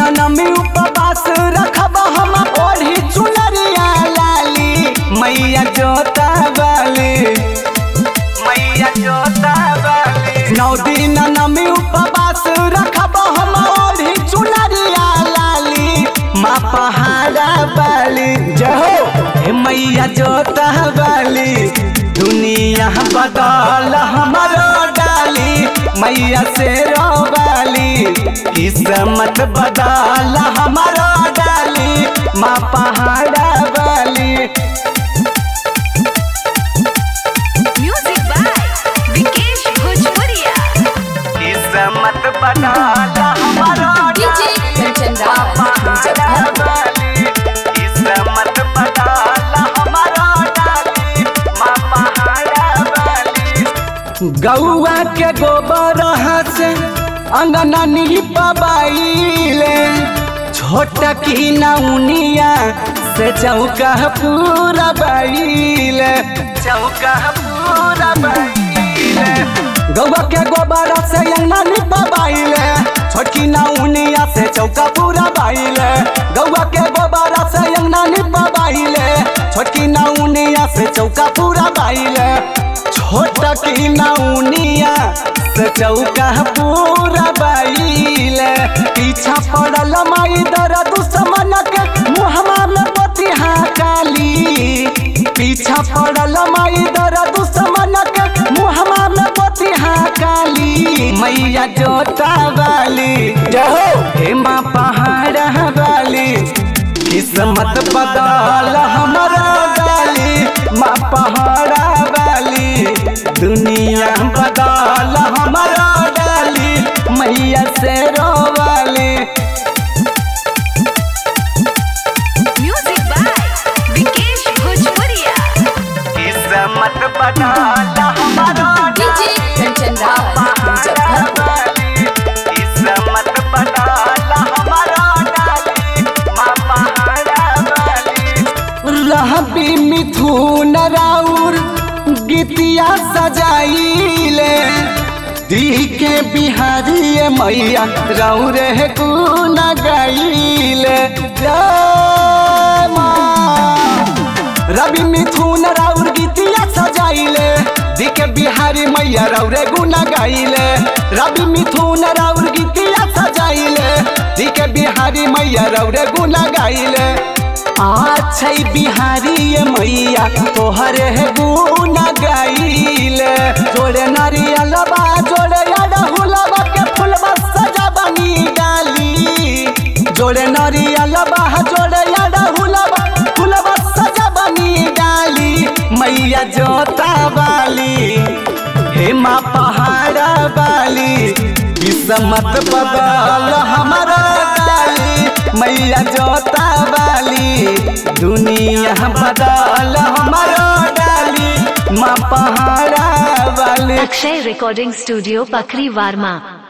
नमी उपवास रखब हम ओढ़ी चुनरिया लाली मैया जोता वाली मैया जोता वाली नौ दिन नमी उपवास रखब हम ओढ़ी चुनरिया लाली माँ पहाड़ा वाली जहो हे मैया जोता वाली दुनिया बदल हमारो डाली मैया से वाली किस्मत बदल हमारो डाली माँ पहाड़ा वाली Music by Vikesh Bhojpuria. किस्मत बदल हमारो DJ Kanchan Rawat, Muzaffarpur. किस्मत बदल हमारो डाली माँ पहाड़ा वाली गौआ के गोबर से अंगना निपबाइले छोट की नौनिया से चौका पूरा बाइले चौका पूरा बाइले गौआ के गोबर से अंगना निपबाइले छोटकी नौनिया से चौका पूरा बाइले गौआ के गोबर से अंगना निपबाइले छोटकी नौनिया से चौका पूरा बाइले छोट की नौनिया से चौका पूरा बाइले पीछा पड़ल माई दर दुश्मन के मुहमा में बतिहा काली पीछा पड़ल माई दर दुश्मन के मुहमा में बतिहा काली मैया जोता वाली जहो हे माँ पहाड़ा वाली किस्मत बदल हमारा डाली माँ पहाड़ा वाली दुनिया बदल हमारा डाली मैया से वाली Music by Vikesh Bhojpuria. किस्मत बदल हमारा DJ Kanchan Rawat, Muzaffarpur. किस्मत बदल हमारा डाली माँ पहाड़ा वाली रहबी मिथुन राउर गीतिया सजाइले दी के बिहारी मैया राउर है गुन गाइले जय माँ रवि मिथुन राउर गीतिया सजाइले दी के बिहारी मैया राउरे गुना गाइले रवि मिथुन राउर गीतिया सजाइले दी के बिहारी मैया राउरे गुना गाइले अच्छा बिहारी ये मैया तोहरे है गुना गाइले जोड़े नारियलबा जोड़े अड़हुलबा के फुलबा सजा बनी डाली जोड़े नारियलबा जोड़े अड़हुलबा फुलबा सजा बनी डाली मैया जोता वाली हे माँ पहाड़ा वाली किस्मत बदल हमारा डाली मैया जोता वाली दुनिया बदल हमारा डाली माँ पहाड़ा वाली अक्षय रिकॉर्डिंग स्टूडियो पखरी वार्मा